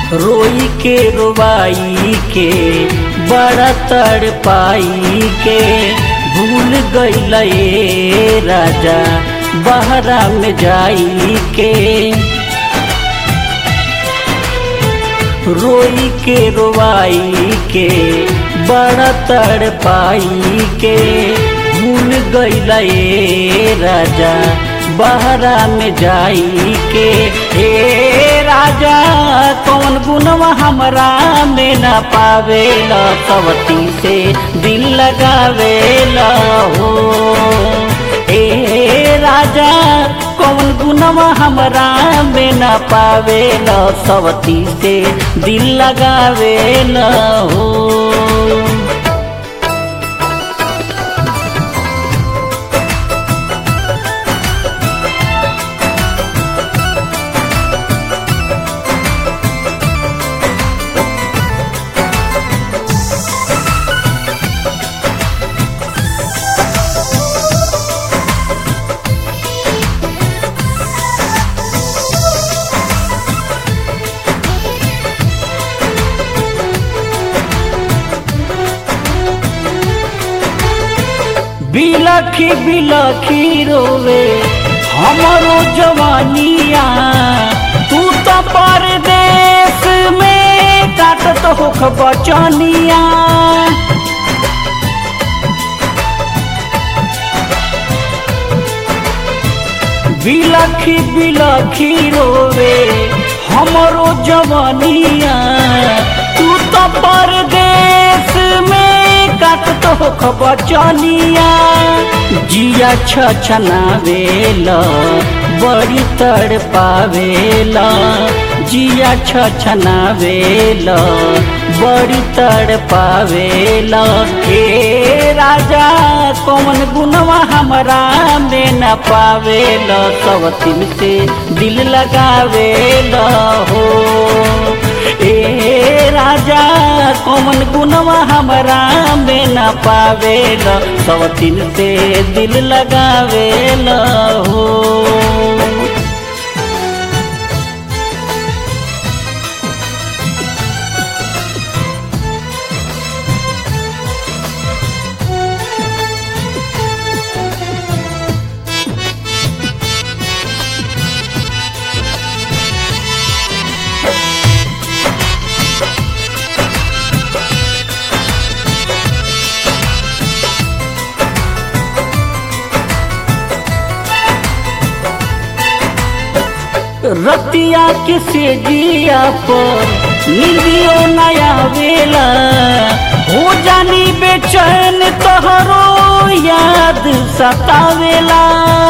रोई के रोवाई के बड़ा तड़ पाई के भूल गईल ए राजा बहरा में जाई के रोई के रोवाई के बड़ा तड़ पाई के भूल गईल ए राजा बहरा में जाई के हे राजा कौन गुनवा हमरा में न पावेला सवती से दिल लगावेला हो ए राजा कौन गुनवा हमरा में न पावेला सवती से दिल लगावेला हो बिलखी बिलखी रोवे हमरो जवानिया तू तो परदेश में काटत होख बचनिया बिलखी बिलखी रोवे हमरो जवानिया तू तो परदेश में काटत होख बचनिया जिया छछनावेला बड़ी तड़ पावेला जिया छछनावेला बड़ी तड़ पावेला हे राजा कौन गुनवा हमरा में न पावेला सब तिल से दिल लगावेला हो ए राजा कौन गुनवा हमरा में न पावेला सब तिल से दिल लगावेला हो रतिया के सेजिया पर निंदियो नया वेला हो जानी बेचैन तोहरो याद सतावेला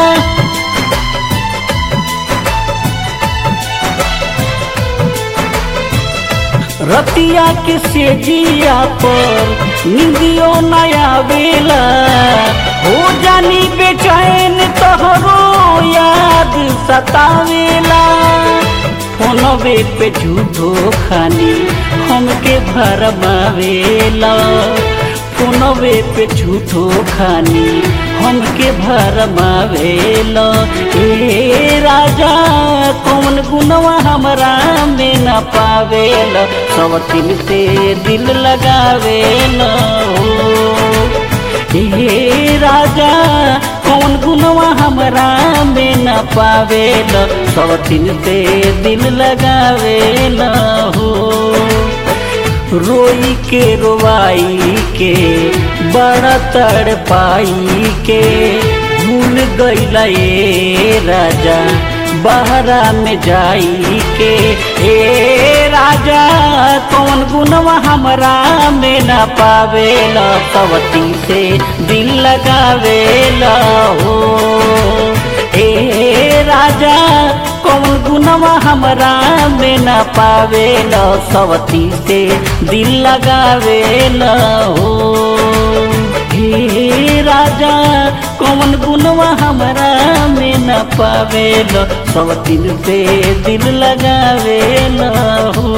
रतिया के सेजिया पर निंदियो नया वेला हो जानी बेचैन तोहरो याद सतावेला फोनवे पे झूठो खानी हमके भरमावेला फोनवे पे झूठो खानी हमके भरमावेला ए राजा कौन गुनवा हमरा में न पावेला सब तिल से दिल लगावेला हे राजा कौन गुनवा हमरा में न पावेला सब तिल से दिल लगावेला हो रोई के रोवाई के बड़ा तड़ पाई के भूल गईला ए राजा बहरा में जाई के ए राजा कौन गुनवा हमरा में न पावेला सवती से दिल लगावेला हो ए राजा कौन गुनवा हमरा में न पावेला सवती से दिल लगावेला हो हे राजा कौन गुनवा हमरा में न पावेला सवती से दिल लगावेला हो